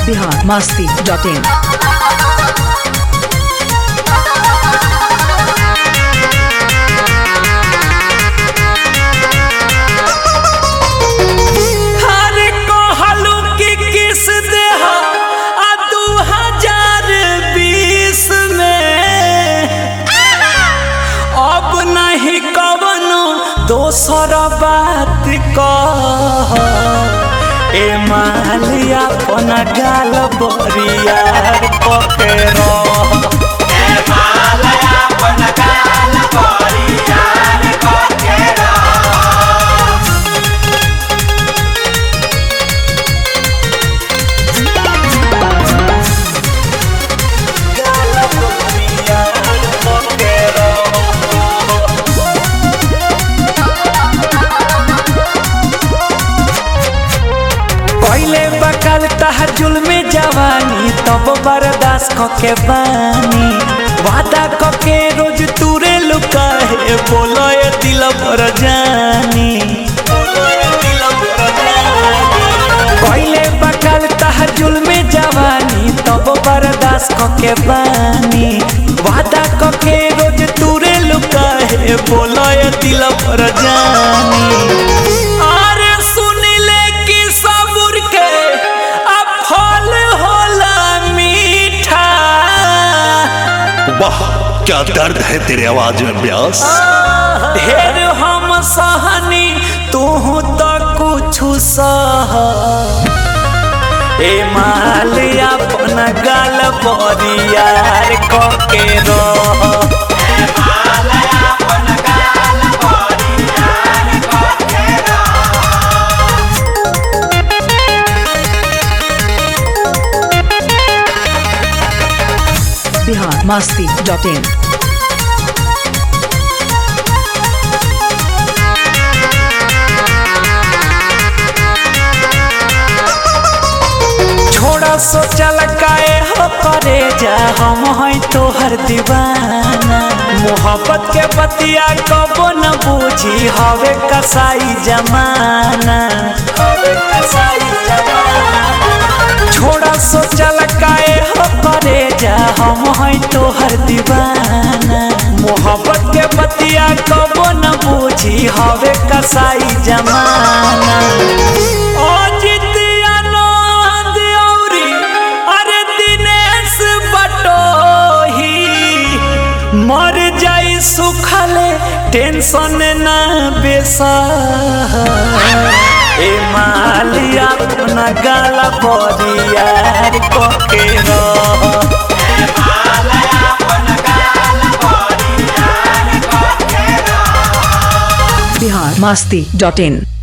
Bihar Masti dot in हरे कहलू कि किस देह आ दू हजार बीस में अब नहीं कवनो दोसर बात कह ए माली अपन गाल बरियार पकड़ो गाल बरियार पकड़ो पहले बकल तहर जुल्मे जवानी तब बर्दाश्त क के बानी वादा क के रोज तूरे लुकाहे बोलो ये दिल भर जानी पहले बकल तहर जुल्मे जवानी तब बर्दाश्त क के बानी वादा क के रोज तूरे लुकाहे बोलो ये दिल भर जानी अरे सुन ले कि सबुर के अब फल होला मीठा वाह क्या दर्द है तेरे आवाज में ब्यास ढेर हम सहनी तू तो कुछ सह ए माल अपन गाल परियार क के रह बिहार मस्ती डॉट इन छोड़ा सोचल काए हो करे जा हम हैं तोहर दीवाना मोहब्बत के बतिया कबो न बूझी हवे कसाई जमाना हवे कसाई जमाना छोड़ा सोचल काए हो करे जा हम हैं तोहर दीवाना मोहब्बत के बतिया कबो न बूझी हवे कसाई जमाना अजित आनंद औरी अरे दिनेश बटोही मर जाई सुखले टेंशन ना बेसा ए मालिया अपना गाला परियार को के रह बिहार मस्ती डॉट इन